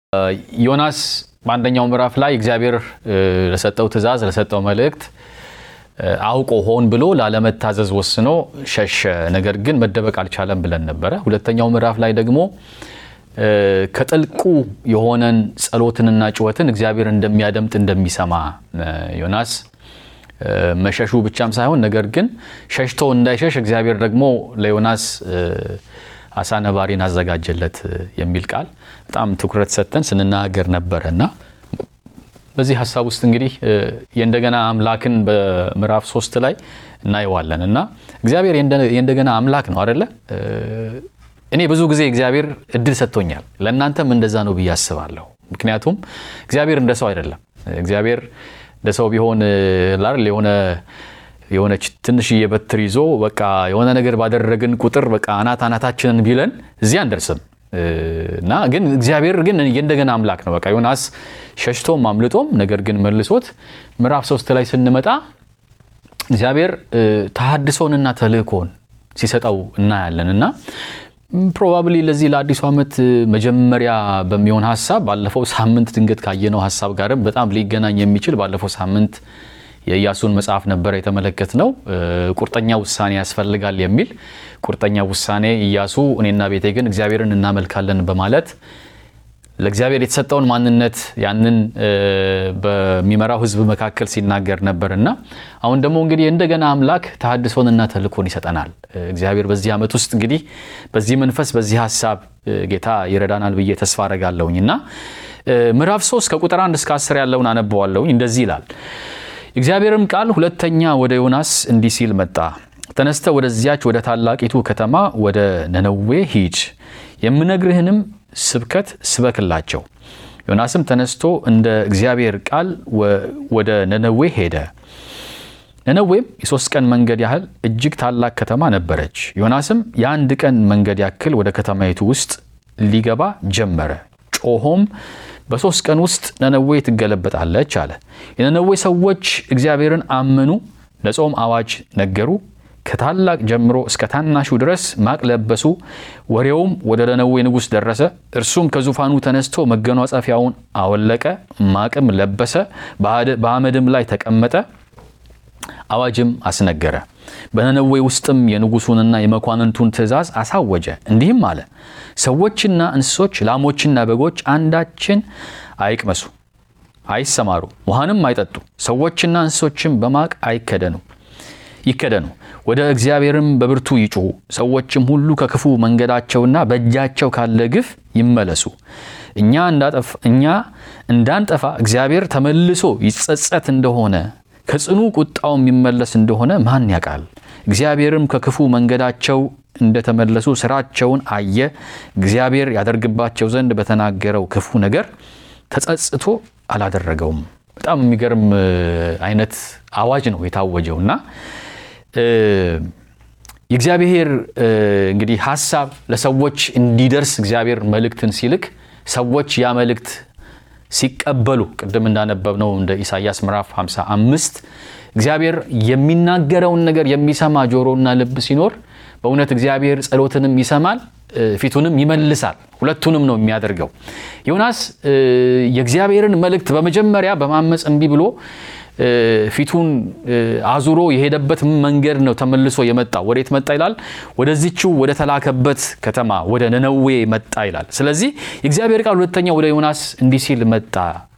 ዮናስ በአንደኛው ምዕራፍ ላይ እግዚአብሔር ለሰጠው ትእዛዝ ለሰጠው መልእክት አውቆ ሆን ብሎ ላለመታዘዝ ወስኖ ሸሸ። ነገር ግን መደበቅ አልቻለም ብለን ነበረ። ሁለተኛው ምዕራፍ ላይ ደግሞ ከጥልቁ የሆነን ጸሎትንና ጩኸትን እግዚአብሔር እንደሚያደምጥ እንደሚሰማ ዮናስ መሸሹ ብቻም ሳይሆን ነገር ግን ሸሽቶ እንዳይሸሽ እግዚአብሔር ደግሞ ለዮናስ አሳ ነባሪን አዘጋጀለት የሚል ቃል በጣም ትኩረት ሰጥተን ስንናገር ነበረ እና በዚህ ሀሳብ ውስጥ እንግዲህ የእንደገና አምላክን በምዕራፍ ሶስት ላይ እናየዋለን እና እግዚአብሔር የእንደገና አምላክ ነው አደለ? እኔ ብዙ ጊዜ እግዚአብሔር እድል ሰጥቶኛል። ለእናንተም እንደዛ ነው ብዬ አስባለሁ። ምክንያቱም እግዚአብሔር እንደ ሰው አይደለም። እግዚአብሔር እንደ ሰው ቢሆን ላል የሆነ የሆነች ትንሽዬ በትር ይዞ በቃ የሆነ ነገር ባደረግን ቁጥር በቃ አናት አናታችንን ቢለን እዚህ አንደርስም እና ግን እግዚአብሔር ግን የእንደገና አምላክ ነው። በቃ ዮናስ ሸሽቶም አምልጦም ነገር ግን መልሶት ምዕራፍ ሶስት ላይ ስንመጣ እግዚአብሔር ተሃድሶንና ተልእኮን ሲሰጠው እናያለን እና ፕሮባብሊ ለዚህ ለአዲሱ ዓመት መጀመሪያ በሚሆን ሀሳብ ባለፈው ሳምንት ድንገት ካየነው ሀሳብ ጋርም በጣም ሊገናኝ የሚችል ባለፈው ሳምንት የኢያሱን መጽሐፍ ነበረ የተመለከት ነው። ቁርጠኛ ውሳኔ ያስፈልጋል የሚል ቁርጠኛ ውሳኔ ኢያሱ እኔና ቤቴ ግን እግዚአብሔርን እናመልካለን በማለት ለእግዚአብሔር የተሰጠውን ማንነት ያንን በሚመራው ሕዝብ መካከል ሲናገር ነበር እና አሁን ደግሞ እንግዲህ እንደገና አምላክ ተሃድሶንና ተልእኮን ይሰጠናል። እግዚአብሔር በዚህ ዓመት ውስጥ እንግዲህ በዚህ መንፈስ በዚህ ሀሳብ ጌታ ይረዳናል ብዬ ተስፋ አረጋለሁኝ እና ምዕራፍ 3 ከቁጥር 1 እስከ 10 ያለውን አነበዋለሁኝ። እንደዚህ ይላል። እግዚአብሔርም ቃል ሁለተኛ ወደ ዮናስ እንዲህ ሲል መጣ። ተነስተ ወደዚያች ወደ ታላቂቱ ከተማ ወደ ነነዌ ሂድ፣ የምነግርህንም ስብከት ስበክላቸው። ዮናስም ተነስቶ እንደ እግዚአብሔር ቃል ወደ ነነዌ ሄደ። ነነዌም የሶስት ቀን መንገድ ያህል እጅግ ታላቅ ከተማ ነበረች። ዮናስም የአንድ ቀን መንገድ ያክል ወደ ከተማይቱ ውስጥ ሊገባ ጀመረ። ጮሆም በሶስት ቀን ውስጥ ነነዌ ትገለበጣለች አለ። የነነዌ ሰዎች እግዚአብሔርን አመኑ፣ ለጾም አዋጅ ነገሩ። ከታላቅ ጀምሮ እስከ ታናሹ ድረስ ማቅ ለበሱ። ወሬውም ወደ ነነዌ ንጉሥ ደረሰ። እርሱም ከዙፋኑ ተነስቶ መጎናጸፊያውን አወለቀ፣ ማቅም ለበሰ፣ በአመድም ላይ ተቀመጠ፣ አዋጅም አስነገረ። በነነዌ ውስጥም የንጉሱንና የመኳንንቱን ትእዛዝ አሳወጀ። እንዲህም አለ፣ ሰዎችና እንስሶች፣ ላሞችና በጎች አንዳችን አይቅመሱ፣ አይሰማሩ፣ ውሃንም አይጠጡ። ሰዎችና እንስሶችም በማቅ አይከደኑ ይከደኑ፣ ወደ እግዚአብሔርም በብርቱ ይጩሁ። ሰዎችም ሁሉ ከክፉ መንገዳቸውና በእጃቸው ካለ ግፍ ይመለሱ። እኛ እንዳንጠፋ እግዚአብሔር ተመልሶ ይጸጸት እንደሆነ ከጽኑ ቁጣው የሚመለስ እንደሆነ ማን ያውቃል? እግዚአብሔርም ከክፉ መንገዳቸው እንደተመለሱ ስራቸውን አየ። እግዚአብሔር ያደርግባቸው ዘንድ በተናገረው ክፉ ነገር ተጸጽቶ አላደረገውም። በጣም የሚገርም አይነት አዋጅ ነው የታወጀው እና የእግዚአብሔር እንግዲህ ሀሳብ ለሰዎች እንዲደርስ እግዚአብሔር መልእክትን ሲልክ ሰዎች ያ መልእክት ሲቀበሉ ቅድም እንዳነበብነው እንደ ኢሳይያስ ምዕራፍ 55 እግዚአብሔር የሚናገረውን ነገር የሚሰማ ጆሮና ልብ ሲኖር በእውነት እግዚአብሔር ጸሎትንም ይሰማል፣ ፊቱንም ይመልሳል። ሁለቱንም ነው የሚያደርገው። ዮናስ የእግዚአብሔርን መልእክት በመጀመሪያ በማመፅ እምቢ ብሎ ፊቱን አዙሮ የሄደበት መንገድ ነው ተመልሶ የመጣው። ወዴት መጣ ይላል? ወደዚችው ወደ ተላከበት ከተማ ወደ ነነዌ መጣ ይላል። ስለዚህ የእግዚአብሔር ቃል ሁለተኛ ወደ ዮናስ እንዲህ ሲል መጣ።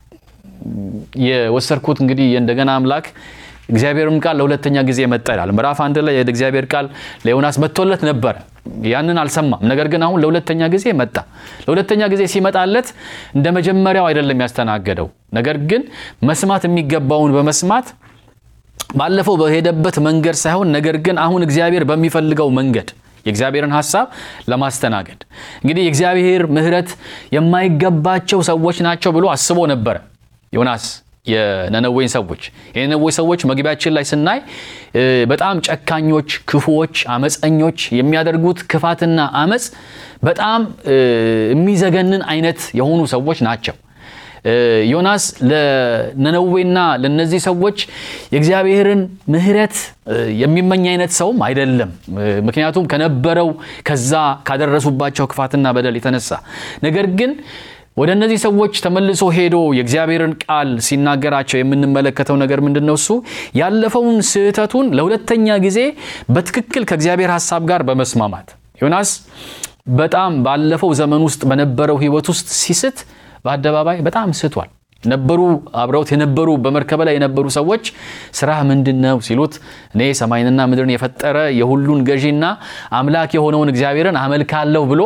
የወሰድኩት እንግዲህ የእንደገና አምላክ እግዚአብሔርም ቃል ለሁለተኛ ጊዜ መጣ ይላል። ምዕራፍ አንድ ላይ የእግዚአብሔር ቃል ለዮናስ መጥቶለት ነበረ። ያንን አልሰማም። ነገር ግን አሁን ለሁለተኛ ጊዜ መጣ። ለሁለተኛ ጊዜ ሲመጣለት እንደ መጀመሪያው አይደለም ያስተናገደው። ነገር ግን መስማት የሚገባውን በመስማት ባለፈው በሄደበት መንገድ ሳይሆን ነገር ግን አሁን እግዚአብሔር በሚፈልገው መንገድ የእግዚአብሔርን ሀሳብ ለማስተናገድ እንግዲህ የእግዚአብሔር ምሕረት የማይገባቸው ሰዎች ናቸው ብሎ አስቦ ነበረ ዮናስ የነነዌን ሰዎች የነነዌ ሰዎች መግቢያችን ላይ ስናይ በጣም ጨካኞች፣ ክፉዎች፣ አመፀኞች የሚያደርጉት ክፋትና አመፅ በጣም የሚዘገንን አይነት የሆኑ ሰዎች ናቸው። ዮናስ ለነነዌና ለነዚህ ሰዎች የእግዚአብሔርን ምሕረት የሚመኝ አይነት ሰውም አይደለም። ምክንያቱም ከነበረው ከዛ ካደረሱባቸው ክፋትና በደል የተነሳ ነገር ግን ወደ እነዚህ ሰዎች ተመልሶ ሄዶ የእግዚአብሔርን ቃል ሲናገራቸው የምንመለከተው ነገር ምንድን ነው? እሱ ያለፈውን ስህተቱን ለሁለተኛ ጊዜ በትክክል ከእግዚአብሔር ሐሳብ ጋር በመስማማት ዮናስ በጣም ባለፈው ዘመን ውስጥ በነበረው ሕይወት ውስጥ ሲስት በአደባባይ በጣም ስቷል። ነበሩ አብረውት የነበሩ በመርከብ ላይ የነበሩ ሰዎች ስራህ ምንድን ነው ሲሉት እኔ ሰማይንና ምድርን የፈጠረ የሁሉን ገዢና አምላክ የሆነውን እግዚአብሔርን አመልካለሁ ብሎ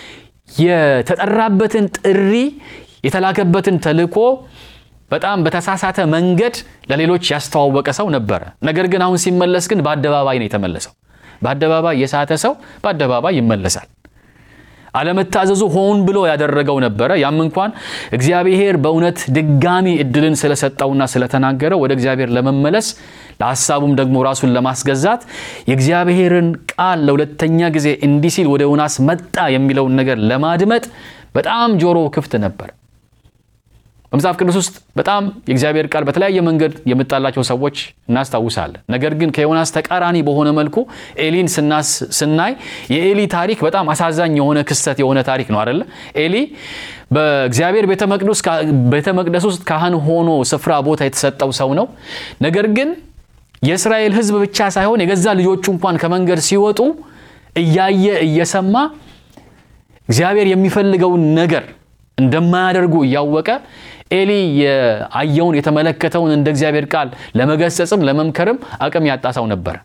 የተጠራበትን ጥሪ የተላከበትን ተልእኮ በጣም በተሳሳተ መንገድ ለሌሎች ያስተዋወቀ ሰው ነበረ። ነገር ግን አሁን ሲመለስ ግን በአደባባይ ነው የተመለሰው። በአደባባይ የሳተ ሰው በአደባባይ ይመለሳል። አለመታዘዙ ሆን ብሎ ያደረገው ነበረ። ያም እንኳን እግዚአብሔር በእውነት ድጋሚ እድልን ስለሰጠውና ስለተናገረው ወደ እግዚአብሔር ለመመለስ ለሐሳቡም ደግሞ ራሱን ለማስገዛት የእግዚአብሔርን ቃል ለሁለተኛ ጊዜ እንዲህ ሲል ወደ ዮናስ መጣ የሚለውን ነገር ለማድመጥ በጣም ጆሮ ክፍት ነበር። በመጽሐፍ ቅዱስ ውስጥ በጣም የእግዚአብሔር ቃል በተለያየ መንገድ የመጣላቸው ሰዎች እናስታውሳለን። ነገር ግን ከዮናስ ተቃራኒ በሆነ መልኩ ኤሊን ስናይ የኤሊ ታሪክ በጣም አሳዛኝ የሆነ ክስተት የሆነ ታሪክ ነው አደለ? ኤሊ በእግዚአብሔር ቤተ መቅደስ ውስጥ ካህን ሆኖ ስፍራ ቦታ የተሰጠው ሰው ነው። ነገር ግን የእስራኤል ሕዝብ ብቻ ሳይሆን የገዛ ልጆቹ እንኳን ከመንገድ ሲወጡ እያየ እየሰማ እግዚአብሔር የሚፈልገውን ነገር እንደማያደርጉ እያወቀ ኤሊ የአየውን የተመለከተውን እንደ እግዚአብሔር ቃል ለመገሰጽም ለመምከርም አቅም ያጣ ሰው ነበረ።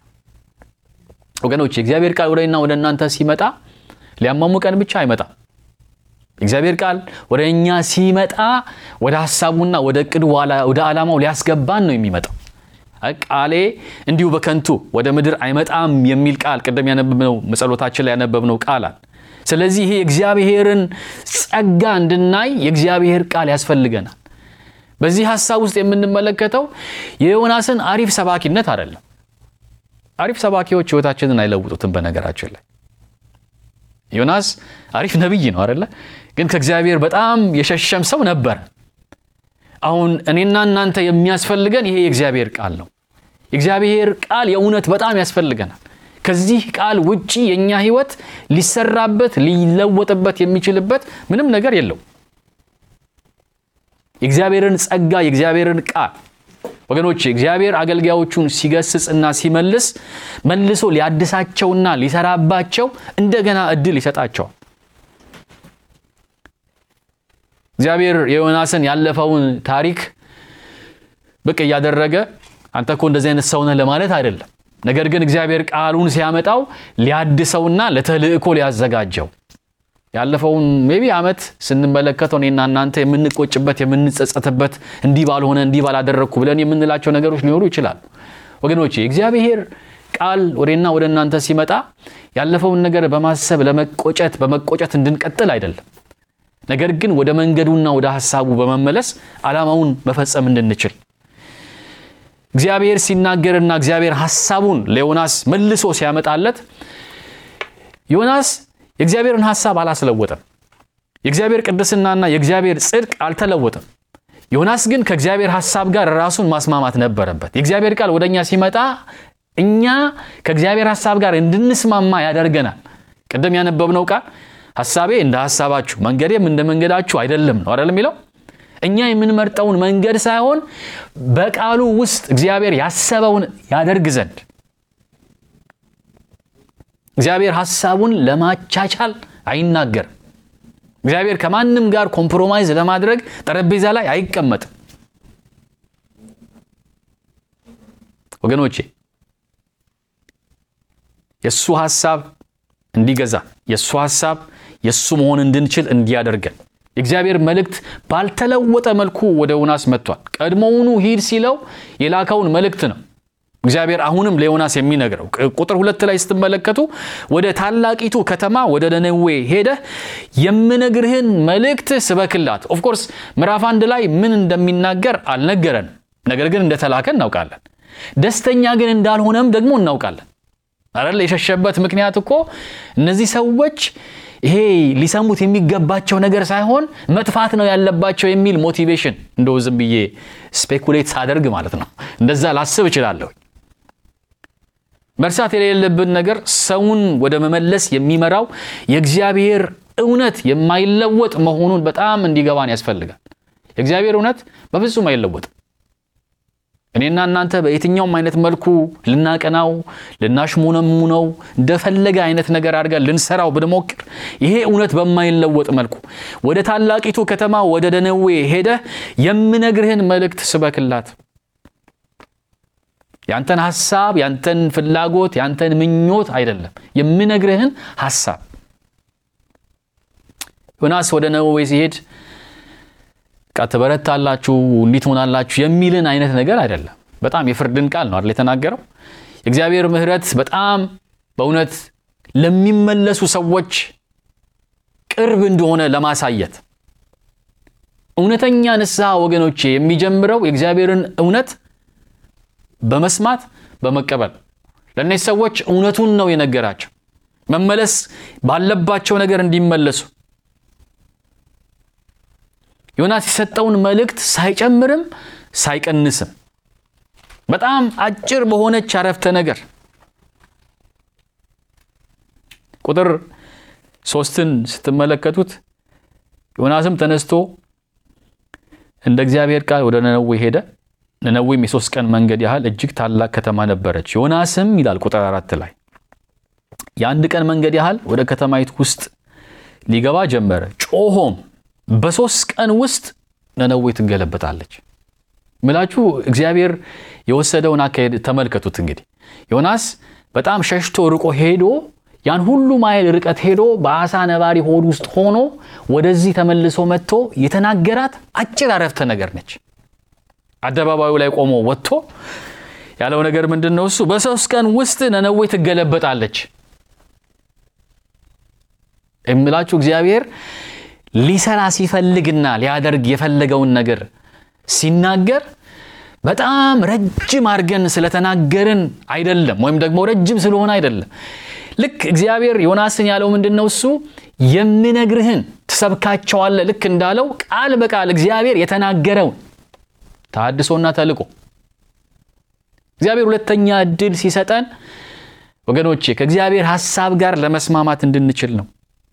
ወገኖች የእግዚአብሔር ቃል ወደ እኛ ወደ እናንተ ሲመጣ ሊያማሙቀን ብቻ አይመጣም። የእግዚአብሔር ቃል ወደ እኛ ሲመጣ ወደ ሀሳቡና ወደ እቅዱ ወደ ዓላማው ሊያስገባን ነው የሚመጣው። ቃሌ እንዲሁ በከንቱ ወደ ምድር አይመጣም የሚል ቃል ቅድም ያነበብነው መጸሎታችን ላይ ያነበብነው ቃል አለ። ስለዚህ ይሄ የእግዚአብሔርን ጸጋ እንድናይ የእግዚአብሔር ቃል ያስፈልገናል። በዚህ ሀሳብ ውስጥ የምንመለከተው የዮናስን አሪፍ ሰባኪነት አይደለም። አሪፍ ሰባኪዎች ሕይወታችንን አይለውጡትም። በነገራችን ላይ ዮናስ አሪፍ ነቢይ ነው አይደለ? ግን ከእግዚአብሔር በጣም የሸሸም ሰው ነበረ። አሁን እኔና እናንተ የሚያስፈልገን ይሄ የእግዚአብሔር ቃል ነው። የእግዚአብሔር ቃል የእውነት በጣም ያስፈልገናል። ከዚህ ቃል ውጪ የእኛ ህይወት ሊሰራበት ሊለወጥበት የሚችልበት ምንም ነገር የለው። የእግዚአብሔርን ጸጋ የእግዚአብሔርን ቃል ወገኖች እግዚአብሔር አገልጋዮቹን ሲገስጽና ሲመልስ መልሶ ሊያድሳቸውና ሊሰራባቸው እንደገና እድል ይሰጣቸዋል። እግዚአብሔር የዮናስን ያለፈውን ታሪክ ብቅ እያደረገ አንተ እኮ እንደዚህ አይነት ሰው ነህ ለማለት አይደለም። ነገር ግን እግዚአብሔር ቃሉን ሲያመጣው ሊያድሰውና ለተልእኮ ሊያዘጋጀው ያለፈውን ሜቢ ዓመት ስንመለከተው እኔና እናንተ የምንቆጭበት የምንጸጸትበት እንዲህ ባልሆነ እንዲህ ባላደረግኩ ብለን የምንላቸው ነገሮች ሊኖሩ ይችላሉ። ወገኖቼ የእግዚአብሔር ቃል ወደና ወደ እናንተ ሲመጣ ያለፈውን ነገር በማሰብ ለመቆጨት በመቆጨት እንድንቀጥል አይደለም። ነገር ግን ወደ መንገዱና ወደ ሀሳቡ በመመለስ ዓላማውን መፈጸም እንድንችል እግዚአብሔር ሲናገርና እግዚአብሔር ሐሳቡን ለዮናስ መልሶ ሲያመጣለት ዮናስ የእግዚአብሔርን ሐሳብ አላስለወጠም። የእግዚአብሔር ቅድስናና የእግዚአብሔር ጽድቅ አልተለወጠም። ዮናስ ግን ከእግዚአብሔር ሐሳብ ጋር ራሱን ማስማማት ነበረበት። የእግዚአብሔር ቃል ወደ እኛ ሲመጣ እኛ ከእግዚአብሔር ሐሳብ ጋር እንድንስማማ ያደርገናል። ቅድም ያነበብነው ቃል ሐሳቤ እንደ ሐሳባችሁ መንገዴም እንደ መንገዳችሁ አይደለም ነው አይደለም የሚለው እኛ የምንመርጠውን መንገድ ሳይሆን በቃሉ ውስጥ እግዚአብሔር ያሰበውን ያደርግ ዘንድ እግዚአብሔር ሐሳቡን ለማቻቻል አይናገርም። እግዚአብሔር ከማንም ጋር ኮምፕሮማይዝ ለማድረግ ጠረጴዛ ላይ አይቀመጥም። ወገኖቼ የእሱ ሐሳብ እንዲገዛ የእሱ ሐሳብ የእሱ መሆን እንድንችል እንዲያደርገን የእግዚአብሔር መልእክት ባልተለወጠ መልኩ ወደ ዮናስ መጥቷል። ቀድሞውኑ ሂድ ሲለው የላከውን መልእክት ነው እግዚአብሔር አሁንም ለዮናስ የሚነግረው። ቁጥር ሁለት ላይ ስትመለከቱ ወደ ታላቂቱ ከተማ ወደ ነነዌ ሄደህ የምነግርህን መልእክት ስበክላት። ኦፍኮርስ ምዕራፍ አንድ ላይ ምን እንደሚናገር አልነገረንም። ነገር ግን እንደተላከ እናውቃለን። ደስተኛ ግን እንዳልሆነም ደግሞ እናውቃለን። አይደል? የሸሸበት ምክንያት እኮ እነዚህ ሰዎች ይሄ ሊሰሙት የሚገባቸው ነገር ሳይሆን መጥፋት ነው ያለባቸው የሚል ሞቲቬሽን እንደው ዝም ብዬ ስፔኩሌት ሳደርግ ማለት ነው እንደዛ ላስብ እችላለሁ። መርሳት የሌለብን ነገር ሰውን ወደ መመለስ የሚመራው የእግዚአብሔር እውነት የማይለወጥ መሆኑን በጣም እንዲገባን ያስፈልጋል። የእግዚአብሔር እውነት በፍጹም አይለወጥም። እኔና እናንተ በየትኛውም አይነት መልኩ ልናቀናው ልናሽሙነሙነው እንደፈለገ አይነት ነገር አድርገን ልንሰራው ብንሞክር ይሄ እውነት በማይለወጥ መልኩ ወደ ታላቂቱ ከተማ ወደ ነነዌ ሄደህ የምነግርህን መልእክት ስበክላት። ያንተን ሐሳብ፣ ያንተን ፍላጎት፣ ያንተን ምኞት አይደለም፣ የምነግርህን ሐሳብ። ዮናስ ወደ ነነዌ ሲሄድ ቃ ትበረታላችሁ እንዲህ ትሆናላችሁ የሚልን አይነት ነገር አይደለም። በጣም የፍርድን ቃል ነው አይደል የተናገረው። የእግዚአብሔር ምሕረት በጣም በእውነት ለሚመለሱ ሰዎች ቅርብ እንደሆነ ለማሳየት እውነተኛ ንስሐ ወገኖቼ የሚጀምረው የእግዚአብሔርን እውነት በመስማት በመቀበል ለእነዚህ ሰዎች እውነቱን ነው የነገራቸው መመለስ ባለባቸው ነገር እንዲመለሱ ዮናስ የሰጠውን መልእክት ሳይጨምርም ሳይቀንስም በጣም አጭር በሆነች አረፍተ ነገር ቁጥር ሶስትን ስትመለከቱት ዮናስም ተነስቶ እንደ እግዚአብሔር ቃል ወደ ነነዌ ሄደ። ነነዌም የሶስት ቀን መንገድ ያህል እጅግ ታላቅ ከተማ ነበረች። ዮናስም ይላል ቁጥር አራት ላይ የአንድ ቀን መንገድ ያህል ወደ ከተማይቱ ውስጥ ሊገባ ጀመረ። ጮሆም በሶስት ቀን ውስጥ ነነዌ ትገለበጣለች። ምላችሁ እግዚአብሔር የወሰደውን አካሄድ ተመልከቱት። እንግዲህ ዮናስ በጣም ሸሽቶ ርቆ ሄዶ ያን ሁሉ ማይል ርቀት ሄዶ በአሳ ነባሪ ሆድ ውስጥ ሆኖ ወደዚህ ተመልሶ መጥቶ የተናገራት አጭር አረፍተ ነገር ነች። አደባባዩ ላይ ቆሞ ወጥቶ ያለው ነገር ምንድን ነው? እሱ በሶስት ቀን ውስጥ ነነዌ ትገለበጣለች። የምላችሁ እግዚአብሔር ሊሰራ ሲፈልግና ሊያደርግ የፈለገውን ነገር ሲናገር በጣም ረጅም አድርገን ስለተናገርን አይደለም፣ ወይም ደግሞ ረጅም ስለሆነ አይደለም። ልክ እግዚአብሔር ዮናስን ያለው ምንድን ነው? እሱ የምነግርህን ትሰብካቸዋለህ። ልክ እንዳለው ቃል በቃል እግዚአብሔር የተናገረውን ተሐድሶና ተልቆ እግዚአብሔር ሁለተኛ እድል ሲሰጠን ወገኖቼ ከእግዚአብሔር ሐሳብ ጋር ለመስማማት እንድንችል ነው።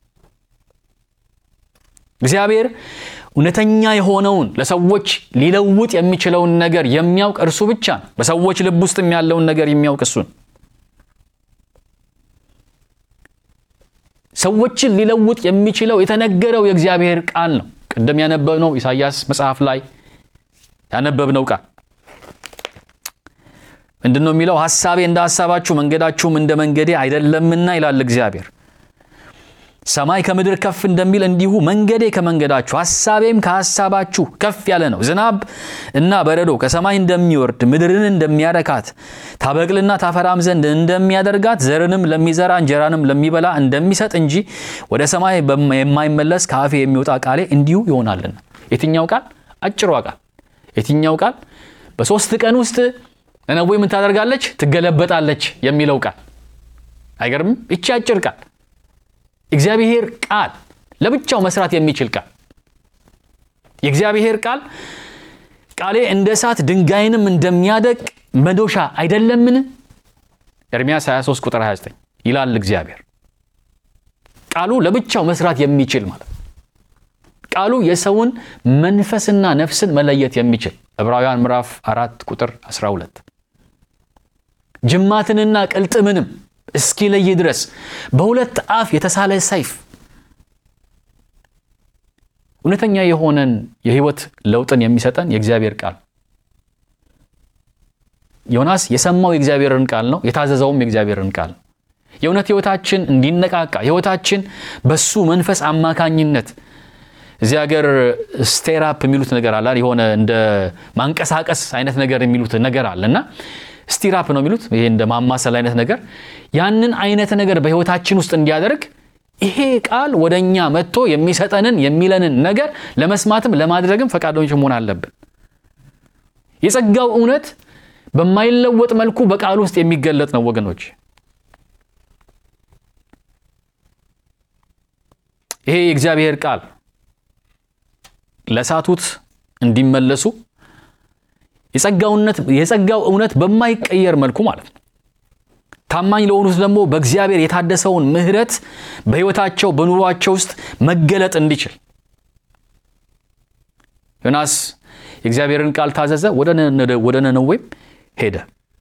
እግዚአብሔር እውነተኛ የሆነውን ለሰዎች ሊለውጥ የሚችለውን ነገር የሚያውቅ እርሱ ብቻ ነው። በሰዎች ልብ ውስጥም ያለውን ነገር የሚያውቅ እሱን ሰዎችን ሊለውጥ የሚችለው የተነገረው የእግዚአብሔር ቃል ነው። ቅድም ያነበብነው ኢሳይያስ መጽሐፍ ላይ ያነበብነው ቃል ምንድን ነው የሚለው? ሐሳቤ እንደ ሐሳባችሁ መንገዳችሁም እንደ መንገዴ አይደለምና ይላል እግዚአብሔር። ሰማይ ከምድር ከፍ እንደሚል እንዲሁ መንገዴ ከመንገዳችሁ ሐሳቤም ከሐሳባችሁ ከፍ ያለ ነው። ዝናብ እና በረዶ ከሰማይ እንደሚወርድ ምድርን እንደሚያረካት ታበቅልና ታፈራም ዘንድ እንደሚያደርጋት ዘርንም ለሚዘራ እንጀራንም ለሚበላ እንደሚሰጥ እንጂ ወደ ሰማይ የማይመለስ ከአፌ የሚወጣ ቃሌ እንዲሁ ይሆናልና። የትኛው ቃል? አጭሯ ቃል። የትኛው ቃል? በሶስት ቀን ውስጥ ነነዌ ምን ታደርጋለች? ትገለበጣለች የሚለው ቃል አይገርምም? ይቺ አጭር ቃል እግዚአብሔር ቃል ለብቻው መስራት የሚችል ቃል የእግዚአብሔር ቃል ቃሌ እንደ እሳት ድንጋይንም እንደሚያደቅ መዶሻ አይደለምን? ኤርምያስ 23 ቁጥር 29 ይላል እግዚአብሔር። ቃሉ ለብቻው መስራት የሚችል ማለት ቃሉ የሰውን መንፈስና ነፍስን መለየት የሚችል ዕብራውያን ምዕራፍ 4 ቁጥር 12 ጅማትንና ቅልጥምንም እስኪለይ ድረስ በሁለት አፍ የተሳለ ሰይፍ እውነተኛ የሆነን የሕይወት ለውጥን የሚሰጠን የእግዚአብሔር ቃል ዮናስ የሰማው የእግዚአብሔርን ቃል ነው፣ የታዘዘውም የእግዚአብሔርን ቃል ነው። የእውነት ሕይወታችን እንዲነቃቃ ሕይወታችን በሱ መንፈስ አማካኝነት እዚህ ሀገር ስቴራፕ የሚሉት ነገር አለ። የሆነ እንደ ማንቀሳቀስ አይነት ነገር የሚሉት ነገር አለ እና ስቲራፕ ነው የሚሉት ይሄ እንደ ማማሰል አይነት ነገር ያንን አይነት ነገር በህይወታችን ውስጥ እንዲያደርግ ይሄ ቃል ወደ እኛ መጥቶ የሚሰጠንን የሚለንን ነገር ለመስማትም ለማድረግም ፈቃደኞች መሆን አለብን። የጸጋው እውነት በማይለወጥ መልኩ በቃል ውስጥ የሚገለጥ ነው ወገኖች። ይሄ የእግዚአብሔር ቃል ለሳቱት እንዲመለሱ የጸጋው እውነት በማይቀየር መልኩ ማለት ነው ታማኝ ለሆኑት ደግሞ በእግዚአብሔር የታደሰውን ምሕረት በሕይወታቸው በኑሯቸው ውስጥ መገለጥ እንዲችል ዮናስ የእግዚአብሔርን ቃል ታዘዘ፣ ወደ ነነዌም ሄደ።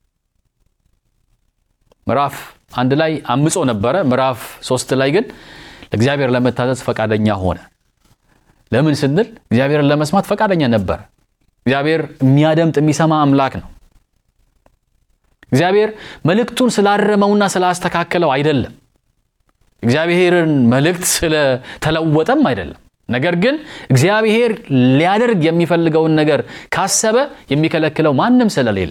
ምዕራፍ አንድ ላይ አምጾ ነበረ። ምዕራፍ ሶስት ላይ ግን ለእግዚአብሔር ለመታዘዝ ፈቃደኛ ሆነ። ለምን ስንል እግዚአብሔርን ለመስማት ፈቃደኛ ነበረ። እግዚአብሔር የሚያደምጥ የሚሰማ አምላክ ነው። እግዚአብሔር መልእክቱን ስላረመውና ስላስተካከለው አይደለም። እግዚአብሔርን መልእክት ስለተለወጠም አይደለም። ነገር ግን እግዚአብሔር ሊያደርግ የሚፈልገውን ነገር ካሰበ የሚከለክለው ማንም ስለሌለ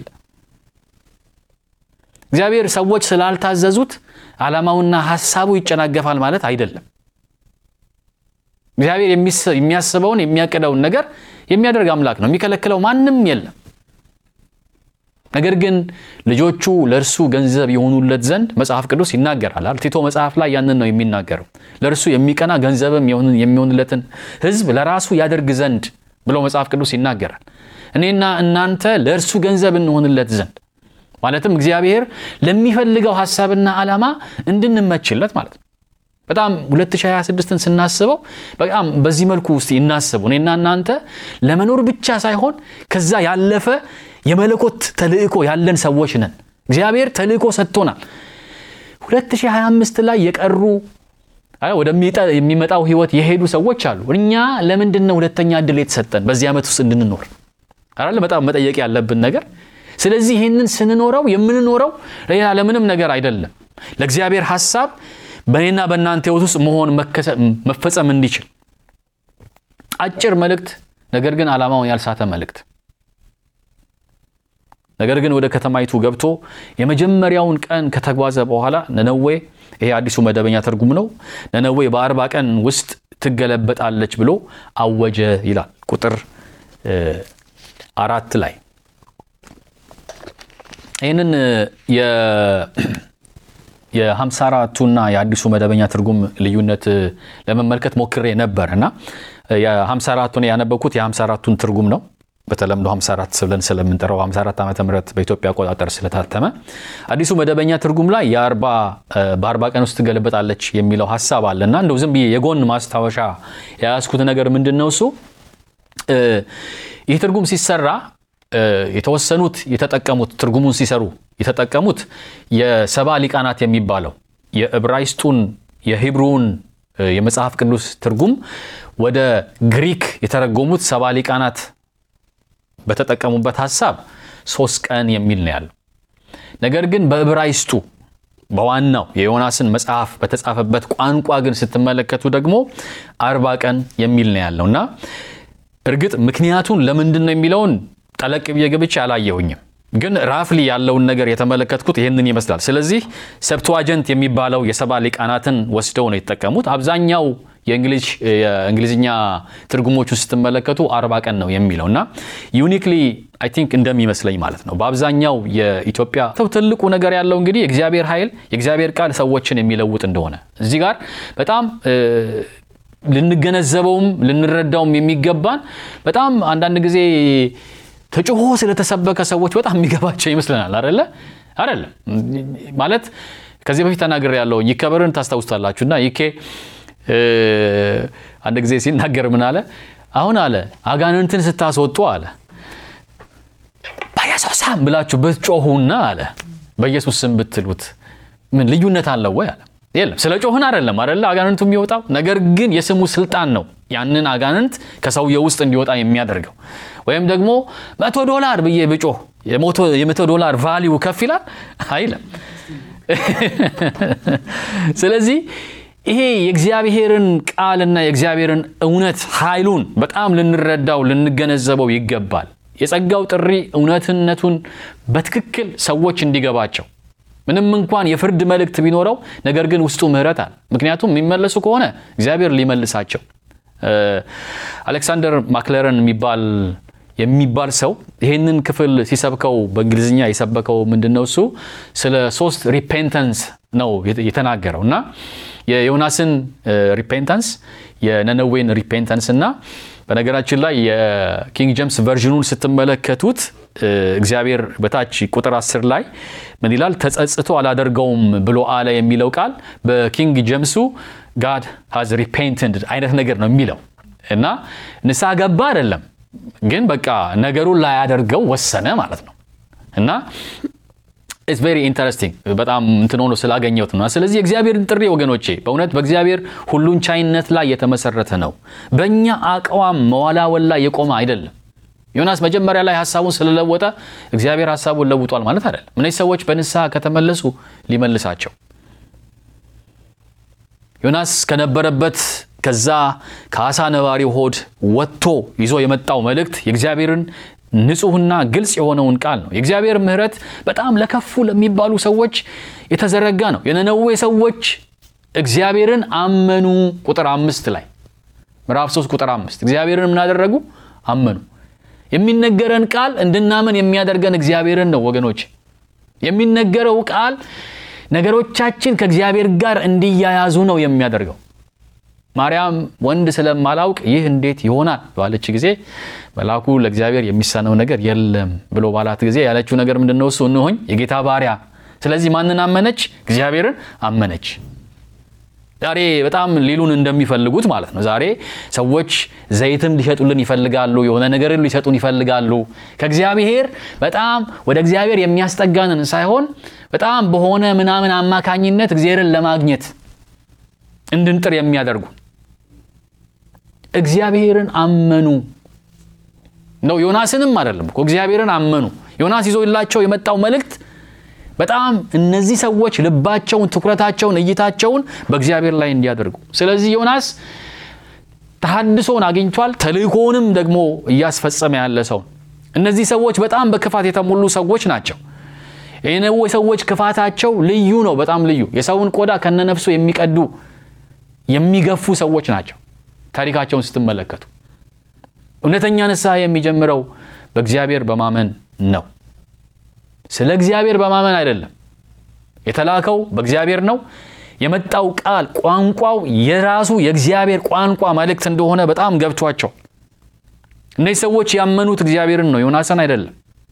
እግዚአብሔር ሰዎች ስላልታዘዙት ዓላማውና ሐሳቡ ይጨናገፋል ማለት አይደለም። እግዚአብሔር የሚያስበውን የሚያቅደውን ነገር የሚያደርግ አምላክ ነው። የሚከለክለው ማንም የለም። ነገር ግን ልጆቹ ለእርሱ ገንዘብ የሆኑለት ዘንድ መጽሐፍ ቅዱስ ይናገራል። ቲቶ መጽሐፍ ላይ ያንን ነው የሚናገረው። ለእርሱ የሚቀና ገንዘብም የሚሆንለትን ሕዝብ ለራሱ ያደርግ ዘንድ ብሎ መጽሐፍ ቅዱስ ይናገራል። እኔና እናንተ ለእርሱ ገንዘብ እንሆንለት ዘንድ ማለትም እግዚአብሔር ለሚፈልገው ሐሳብና ዓላማ እንድንመችለት ማለት ነው። በጣም 2026ን ስናስበው በጣም በዚህ መልኩ ውስጥ ይናስቡ። እኔና እናንተ ለመኖር ብቻ ሳይሆን ከዛ ያለፈ የመለኮት ተልእኮ ያለን ሰዎች ነን። እግዚአብሔር ተልእኮ ሰጥቶናል። 2025 ላይ የቀሩ ወደሚመጣው ህይወት የሄዱ ሰዎች አሉ። እኛ ለምንድን ነው ሁለተኛ እድል የተሰጠን በዚህ ዓመት ውስጥ እንድንኖር አይደል? በጣም መጠየቅ ያለብን ነገር። ስለዚህ ይህንን ስንኖረው የምንኖረው ሌላ ለምንም ነገር አይደለም፣ ለእግዚአብሔር ሐሳብ በእኔና በእናንተ ህይወት ውስጥ መሆን መፈጸም እንዲችል አጭር መልእክት፣ ነገር ግን ዓላማውን ያልሳተ መልእክት ነገር ግን ወደ ከተማይቱ ገብቶ የመጀመሪያውን ቀን ከተጓዘ በኋላ ነነዌ ይሄ አዲሱ መደበኛ ትርጉም ነው። ነነዌ በአርባ ቀን ውስጥ ትገለበጣለች ብሎ አወጀ ይላል ቁጥር አራት ላይ ይህንን የሀምሳ አራቱና የአዲሱ መደበኛ ትርጉም ልዩነት ለመመልከት ሞክሬ ነበር እና የሀምሳ አራቱን ያነበብኩት የሀምሳ አራቱን ትርጉም ነው በተለምዶ 54 ብለን ስለምንጠራው 54 ዓመተ ምህረት በኢትዮጵያ አቆጣጠር ስለታተመ አዲሱ መደበኛ ትርጉም ላይ በአርባ ቀን ውስጥ ትገለበጣለች የሚለው ሀሳብ አለ እና እንደው ዝም ብዬ የጎን ማስታወሻ የያዝኩት ነገር ምንድን ነው እሱ ይህ ትርጉም ሲሰራ የተወሰኑት የተጠቀሙት ትርጉሙን ሲሰሩ የተጠቀሙት የሰባ ሊቃናት የሚባለው የዕብራይስጡን የሂብሩውን የመጽሐፍ ቅዱስ ትርጉም ወደ ግሪክ የተረጎሙት ሰባ ሊቃናት በተጠቀሙበት ሀሳብ ሶስት ቀን የሚል ነው ያለው። ነገር ግን በዕብራይስጡ በዋናው የዮናስን መጽሐፍ በተጻፈበት ቋንቋ ግን ስትመለከቱ ደግሞ አርባ ቀን የሚል ነው ያለው እና እርግጥ ምክንያቱን ለምንድን ነው የሚለውን ጠለቅ ብዬ ገብቼ አላየሁኝም። ግን ራፍሊ ያለውን ነገር የተመለከትኩት ይህንን ይመስላል። ስለዚህ ሰብትዋጀንት የሚባለው የሰባ ሊቃናትን ወስደው ነው የተጠቀሙት። አብዛኛው የእንግሊዝኛ ትርጉሞቹ ስትመለከቱ አርባ ቀን ነው የሚለው እና ዩኒክሊ አይ ቲንክ እንደሚመስለኝ ማለት ነው። በአብዛኛው የኢትዮጵያ ትልቁ ነገር ያለው እንግዲህ የእግዚአብሔር ኃይል የእግዚአብሔር ቃል ሰዎችን የሚለውጥ እንደሆነ እዚህ ጋር በጣም ልንገነዘበውም ልንረዳውም የሚገባን በጣም አንዳንድ ጊዜ ተጭሆ ስለተሰበከ ሰዎች በጣም የሚገባቸው ይመስለናል። አደለ አይደለም ማለት ከዚህ በፊት ተናግሬ ያለው ይከበርን ታስታውስታላችሁ እና ይኬ አንድ ጊዜ ሲናገር ምን አለ? አሁን አለ አጋንንትን ስታስወጡ አለ በኢየሱስ ስም ብላችሁ ብትጮሁና አለ በኢየሱስ ስም ብትሉት ምን ልዩነት አለው ወይ አለ። የለም ስለ ጮህን አይደለም አይደለ አጋንንቱ የሚወጣው ነገር ግን የስሙ ስልጣን ነው ያንን አጋንንት ከሰውየው ውስጥ እንዲወጣ የሚያደርገው። ወይም ደግሞ መቶ ዶላር ብዬ ብጮህ የመቶ ዶላር ቫሊዩ ከፍ ይላል አይለም። ስለዚህ ይሄ የእግዚአብሔርን ቃልና የእግዚአብሔርን እውነት ኃይሉን በጣም ልንረዳው ልንገነዘበው ይገባል። የጸጋው ጥሪ እውነትነቱን በትክክል ሰዎች እንዲገባቸው ምንም እንኳን የፍርድ መልእክት ቢኖረው ነገር ግን ውስጡ ምሕረት አለ። ምክንያቱም የሚመለሱ ከሆነ እግዚአብሔር ሊመልሳቸው። አሌክሳንደር ማክለረን የሚባል የሚባል ሰው ይህንን ክፍል ሲሰብከው በእንግሊዝኛ የሰበከው ምንድን ነው? እሱ ስለ ሶስት ሪፔንተንስ ነው የተናገረው እና የዮናስን ሪፔንተንስ፣ የነነዌን ሪፔንተንስ እና በነገራችን ላይ የኪንግ ጄምስ ቨርዥኑን ስትመለከቱት እግዚአብሔር በታች ቁጥር 10 ላይ ምን ይላል? ተጸጽቶ አላደርገውም ብሎ አለ የሚለው ቃል በኪንግ ጄምሱ ጋድ ሃዝ ሪፔንትድ አይነት ነገር ነው የሚለው እና ንስሐ ገባ አይደለም፣ ግን በቃ ነገሩን ላያደርገው ወሰነ ማለት ነው እና ኢትስ ቬሪ ኢንተረስቲንግ በጣም እንትን ሆኖ ስላገኘሁት ነው። ስለዚህ የእግዚአብሔርን ጥሪ ወገኖቼ በእውነት በእግዚአብሔር ሁሉን ቻይነት ላይ የተመሰረተ ነው። በእኛ አቋም መዋላወል ላይ የቆመ አይደለም። ዮናስ መጀመሪያ ላይ ሀሳቡን ስለለወጠ እግዚአብሔር ሀሳቡን ለውጧል ማለት አይደለም። እነዚህ ሰዎች በንስሐ ከተመለሱ ሊመልሳቸው ዮናስ ከነበረበት ከዛ ከአሳ ነባሪው ሆድ ወጥቶ ይዞ የመጣው መልእክት የእግዚአብሔርን ንጹሕና ግልጽ የሆነውን ቃል ነው። የእግዚአብሔር ምሕረት በጣም ለከፉ ለሚባሉ ሰዎች የተዘረጋ ነው። የነነዌ ሰዎች እግዚአብሔርን አመኑ። ቁጥር አምስት ላይ ምዕራፍ 3 ቁጥር አምስት እግዚአብሔርን የምናደረጉ አመኑ። የሚነገረን ቃል እንድናመን የሚያደርገን እግዚአብሔርን ነው ወገኖች። የሚነገረው ቃል ነገሮቻችን ከእግዚአብሔር ጋር እንዲያያዙ ነው የሚያደርገው። ማርያም ወንድ ስለማላውቅ ይህ እንዴት ይሆናል ባለች ጊዜ መልአኩ ለእግዚአብሔር የሚሳነው ነገር የለም ብሎ ባላት ጊዜ ያለችው ነገር ምንድን ነው? እሱ እንሆኝ የጌታ ባሪያ። ስለዚህ ማንን አመነች? እግዚአብሔርን አመነች። ዛሬ በጣም ሊሉን እንደሚፈልጉት ማለት ነው። ዛሬ ሰዎች ዘይትም ሊሸጡልን ይፈልጋሉ፣ የሆነ ነገርን ሊሰጡን ይፈልጋሉ። ከእግዚአብሔር በጣም ወደ እግዚአብሔር የሚያስጠጋንን ሳይሆን በጣም በሆነ ምናምን አማካኝነት እግዚአብሔርን ለማግኘት እንድንጥር የሚያደርጉ እግዚአብሔርን አመኑ ነው። ዮናስንም አይደለም እኮ እግዚአብሔርን አመኑ። ዮናስ ይዞላቸው የመጣው መልእክት በጣም እነዚህ ሰዎች ልባቸውን፣ ትኩረታቸውን፣ እይታቸውን በእግዚአብሔር ላይ እንዲያደርጉ። ስለዚህ ዮናስ ተሐድሶን አግኝቷል። ተልእኮውንም ደግሞ እያስፈጸመ ያለ ሰው። እነዚህ ሰዎች በጣም በክፋት የተሞሉ ሰዎች ናቸው። የነዌ ሰዎች ክፋታቸው ልዩ ነው፣ በጣም ልዩ። የሰውን ቆዳ ከነነፍሱ የሚቀዱ የሚገፉ ሰዎች ናቸው። ታሪካቸውን ስትመለከቱ እውነተኛ ንስሐ የሚጀምረው በእግዚአብሔር በማመን ነው። ስለ እግዚአብሔር በማመን አይደለም። የተላከው በእግዚአብሔር ነው። የመጣው ቃል ቋንቋው የራሱ የእግዚአብሔር ቋንቋ መልእክት እንደሆነ በጣም ገብቷቸው እነዚህ ሰዎች ያመኑት እግዚአብሔርን ነው፣ ዮናስን አይደለም።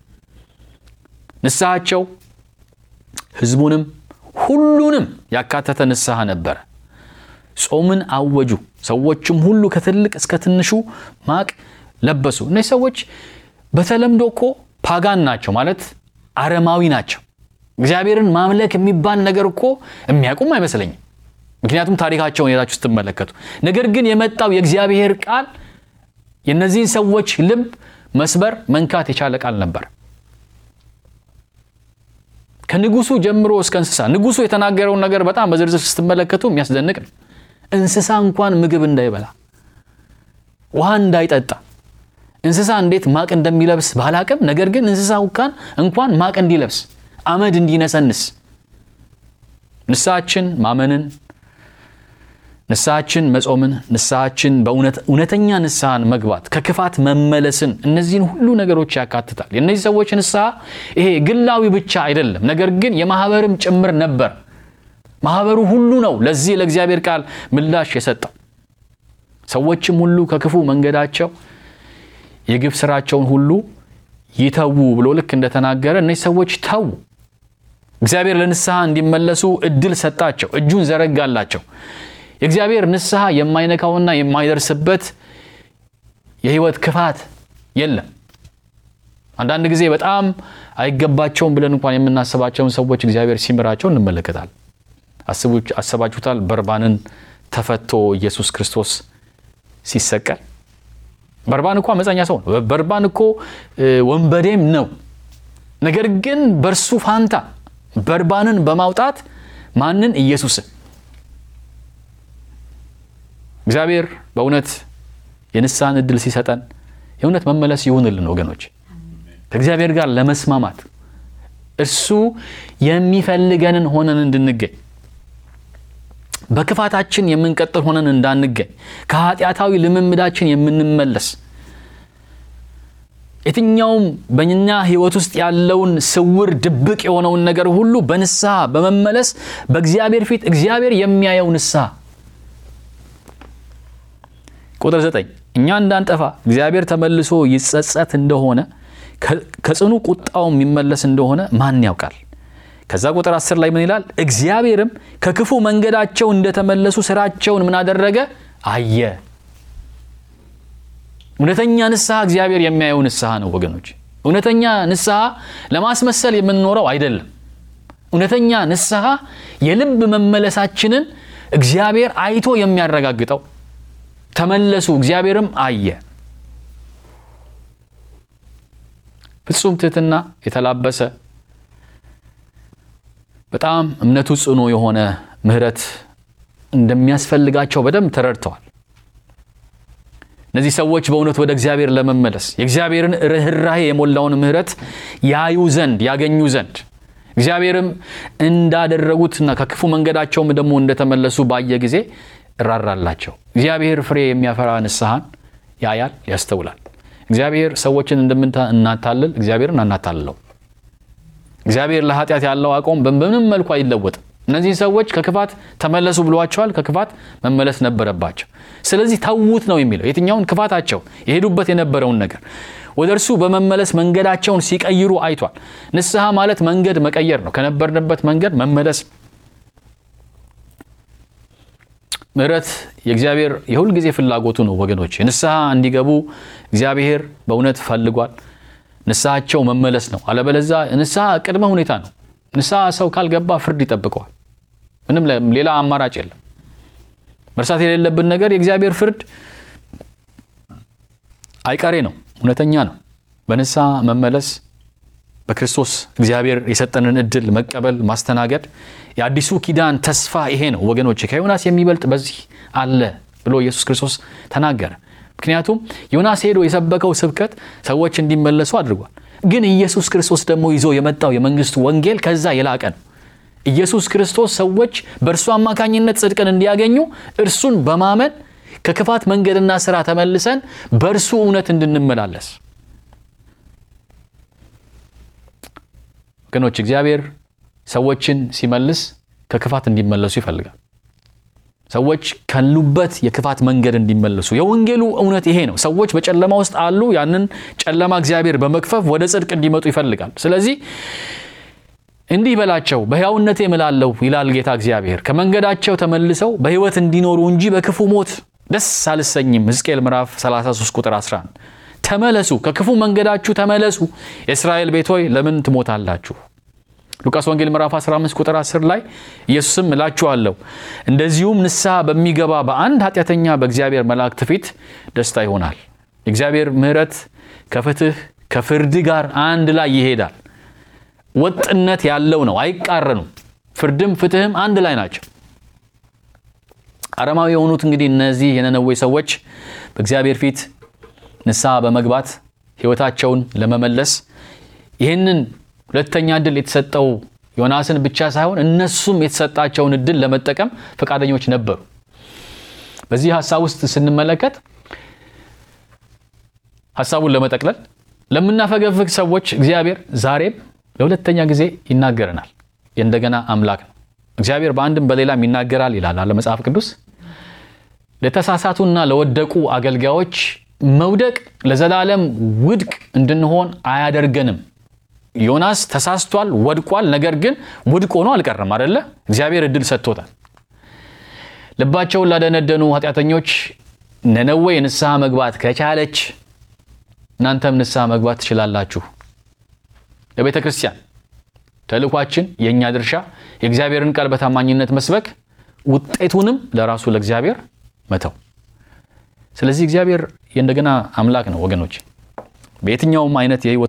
ንስሐቸው ሕዝቡንም ሁሉንም ያካተተ ንስሐ ነበረ። ጾምን አወጁ። ሰዎችም ሁሉ ከትልቅ እስከ ትንሹ ማቅ ለበሱ። እነዚህ ሰዎች በተለምዶ እኮ ፓጋን ናቸው ማለት አረማዊ ናቸው። እግዚአብሔርን ማምለክ የሚባል ነገር እኮ የሚያውቁም አይመስለኝም። ምክንያቱም ታሪካቸውን ሄዳችሁ ስትመለከቱ። ነገር ግን የመጣው የእግዚአብሔር ቃል የእነዚህን ሰዎች ልብ መስበር መንካት የቻለ ቃል ነበር። ከንጉሱ ጀምሮ እስከ እንስሳ ንጉሱ የተናገረውን ነገር በጣም በዝርዝር ስትመለከቱ የሚያስደንቅ ነው። እንስሳ እንኳን ምግብ እንዳይበላ ውሃ እንዳይጠጣ እንስሳ እንዴት ማቅ እንደሚለብስ ባላቅም፣ ነገር ግን እንስሳ እንኳን እንኳን ማቅ እንዲለብስ አመድ እንዲነሰንስ ንስሐችን ማመንን፣ ንስሐችን መጾምን፣ ንስሐችን በእውነተኛ ንስሐን መግባት፣ ከክፋት መመለስን እነዚህን ሁሉ ነገሮች ያካትታል። የእነዚህ ሰዎች ንስሐ ይሄ ግላዊ ብቻ አይደለም፣ ነገር ግን የማህበርም ጭምር ነበር። ማህበሩ ሁሉ ነው ለዚህ ለእግዚአብሔር ቃል ምላሽ የሰጠው። ሰዎችም ሁሉ ከክፉ መንገዳቸው የግፍ ስራቸውን ሁሉ ይተዉ ብሎ ልክ እንደተናገረ እነዚህ ሰዎች ተዉ። እግዚአብሔር ለንስሐ እንዲመለሱ እድል ሰጣቸው፣ እጁን ዘረጋላቸው። የእግዚአብሔር ንስሐ የማይነካውና የማይደርስበት የህይወት ክፋት የለም። አንዳንድ ጊዜ በጣም አይገባቸውም ብለን እንኳን የምናስባቸውን ሰዎች እግዚአብሔር ሲምራቸው እንመለከታል። አስባችሁታል? በርባንን ተፈቶ ኢየሱስ ክርስቶስ ሲሰቀል በርባን እኮ አመፀኛ ሰው ነው። በርባን እኮ ወንበዴም ነው። ነገር ግን በእርሱ ፋንታ በርባንን በማውጣት ማንን? ኢየሱስን። እግዚአብሔር በእውነት የንስሐን እድል ሲሰጠን የእውነት መመለስ ይሁንልን ወገኖች፣ ከእግዚአብሔር ጋር ለመስማማት እርሱ የሚፈልገንን ሆነን እንድንገኝ በክፋታችን የምንቀጥል ሆነን እንዳንገኝ ከኃጢአታዊ ልምምዳችን የምንመለስ የትኛውም በእኛ ሕይወት ውስጥ ያለውን ስውር ድብቅ የሆነውን ነገር ሁሉ በንስሐ በመመለስ በእግዚአብሔር ፊት እግዚአብሔር የሚያየው ንስሐ። ቁጥር ዘጠኝ እኛ እንዳንጠፋ እግዚአብሔር ተመልሶ ይጸጸት እንደሆነ ከጽኑ ቁጣው የሚመለስ እንደሆነ ማን ያውቃል? ከዛ ቁጥር አስር ላይ ምን ይላል? እግዚአብሔርም ከክፉ መንገዳቸው እንደተመለሱ ስራቸውን ምን አደረገ? አየ። እውነተኛ ንስሐ እግዚአብሔር የሚያየው ንስሐ ነው ወገኖች። እውነተኛ ንስሐ ለማስመሰል የምንኖረው አይደለም። እውነተኛ ንስሐ የልብ መመለሳችንን እግዚአብሔር አይቶ የሚያረጋግጠው ተመለሱ፣ እግዚአብሔርም አየ። ፍጹም ትህትና የተላበሰ በጣም እምነቱ ጽኑ የሆነ ምሕረት እንደሚያስፈልጋቸው በደንብ ተረድተዋል። እነዚህ ሰዎች በእውነት ወደ እግዚአብሔር ለመመለስ የእግዚአብሔርን ርኅራሄ የሞላውን ምሕረት ያዩ ዘንድ ያገኙ ዘንድ እግዚአብሔርም እንዳደረጉትና ከክፉ መንገዳቸውም ደግሞ እንደተመለሱ ባየ ጊዜ እራራላቸው። እግዚአብሔር ፍሬ የሚያፈራ ንስሐን ያያል፣ ያስተውላል። እግዚአብሔር ሰዎችን እንደምናታልል እግዚአብሔርን አናታልለው። እግዚአብሔር ለኃጢአት ያለው አቋም በምንም መልኩ አይለወጥም። እነዚህ ሰዎች ከክፋት ተመለሱ ብሏቸዋል። ከክፋት መመለስ ነበረባቸው። ስለዚህ ተዉት ነው የሚለው። የትኛውን ክፋታቸው የሄዱበት የነበረውን ነገር ወደ እርሱ በመመለስ መንገዳቸውን ሲቀይሩ አይቷል። ንስሐ ማለት መንገድ መቀየር ነው። ከነበርንበት መንገድ መመለስ። ምሕረት የእግዚአብሔር የሁል ጊዜ ፍላጎቱ ነው ወገኖች። ንስሐ እንዲገቡ እግዚአብሔር በእውነት ፈልጓል። ንስሐቸው መመለስ ነው። አለበለዛ ንስሐ ቅድመ ሁኔታ ነው። ንስሐ ሰው ካልገባ ፍርድ ይጠብቀዋል። ምንም ሌላ አማራጭ የለም። መርሳት የሌለብን ነገር የእግዚአብሔር ፍርድ አይቀሬ ነው፣ እውነተኛ ነው። በንስሐ መመለስ በክርስቶስ እግዚአብሔር የሰጠንን እድል መቀበል ማስተናገድ የአዲሱ ኪዳን ተስፋ ይሄ ነው ወገኖች። ከዮናስ የሚበልጥ በዚህ አለ ብሎ ኢየሱስ ክርስቶስ ተናገረ። ምክንያቱም ዮናስ ሄዶ የሰበከው ስብከት ሰዎች እንዲመለሱ አድርጓል። ግን ኢየሱስ ክርስቶስ ደግሞ ይዞ የመጣው የመንግስቱ ወንጌል ከዛ የላቀ ነው። ኢየሱስ ክርስቶስ ሰዎች በእርሱ አማካኝነት ጽድቅን እንዲያገኙ እርሱን በማመን ከክፋት መንገድና ስራ ተመልሰን በእርሱ እውነት እንድንመላለስ ወገኖች፣ እግዚአብሔር ሰዎችን ሲመልስ ከክፋት እንዲመለሱ ይፈልጋል። ሰዎች ካሉበት የክፋት መንገድ እንዲመለሱ የወንጌሉ እውነት ይሄ ነው። ሰዎች በጨለማ ውስጥ አሉ። ያንን ጨለማ እግዚአብሔር በመክፈፍ ወደ ጽድቅ እንዲመጡ ይፈልጋል። ስለዚህ እንዲህ በላቸው፣ በሕያውነቴ እምላለሁ ይላል ጌታ እግዚአብሔር፣ ከመንገዳቸው ተመልሰው በሕይወት እንዲኖሩ እንጂ በክፉ ሞት ደስ አልሰኝም። ሕዝቅኤል ምዕራፍ 33 ቁጥር 11 ተመለሱ፣ ከክፉ መንገዳችሁ ተመለሱ። የእስራኤል ቤት ሆይ ለምን ትሞታላችሁ? ሉቃስ ወንጌል ምዕራፍ 15 ቁጥር 10 ላይ ኢየሱስም እላችኋለሁ እንደዚሁም ንስሐ በሚገባ በአንድ ኃጢአተኛ በእግዚአብሔር መላእክት ፊት ደስታ ይሆናል። የእግዚአብሔር ምሕረት ከፍትህ ከፍርድ ጋር አንድ ላይ ይሄዳል። ወጥነት ያለው ነው፣ አይቃረኑም። ፍርድም ፍትህም አንድ ላይ ናቸው። አረማዊ የሆኑት እንግዲህ እነዚህ የነነዌ ሰዎች በእግዚአብሔር ፊት ንስሐ በመግባት ሕይወታቸውን ለመመለስ ይህንን ሁለተኛ እድል የተሰጠው ዮናስን ብቻ ሳይሆን እነሱም የተሰጣቸውን እድል ለመጠቀም ፈቃደኞች ነበሩ። በዚህ ሀሳብ ውስጥ ስንመለከት ሀሳቡን ለመጠቅለል ለምናፈገፍግ ሰዎች እግዚአብሔር ዛሬም ለሁለተኛ ጊዜ ይናገረናል። የእንደገና አምላክ ነው እግዚአብሔር። በአንድም በሌላም ይናገራል ይላል አለ መጽሐፍ ቅዱስ። ለተሳሳቱና ለወደቁ አገልጋዮች መውደቅ ለዘላለም ውድቅ እንድንሆን አያደርገንም። ዮናስ ተሳስቷል፣ ወድቋል። ነገር ግን ውድቅ ሆኖ አልቀረም አደለ? እግዚአብሔር እድል ሰጥቶታል። ልባቸውን ላደነደኑ ኃጢአተኞች ነነዌ ንስሐ መግባት ከቻለች እናንተም ንስሐ መግባት ትችላላችሁ። ለቤተ ክርስቲያን ተልኳችን፣ የእኛ ድርሻ የእግዚአብሔርን ቃል በታማኝነት መስበክ፣ ውጤቱንም ለራሱ ለእግዚአብሔር መተው። ስለዚህ እግዚአብሔር የእንደገና አምላክ ነው ወገኖች በየትኛውም አይነት የህይወት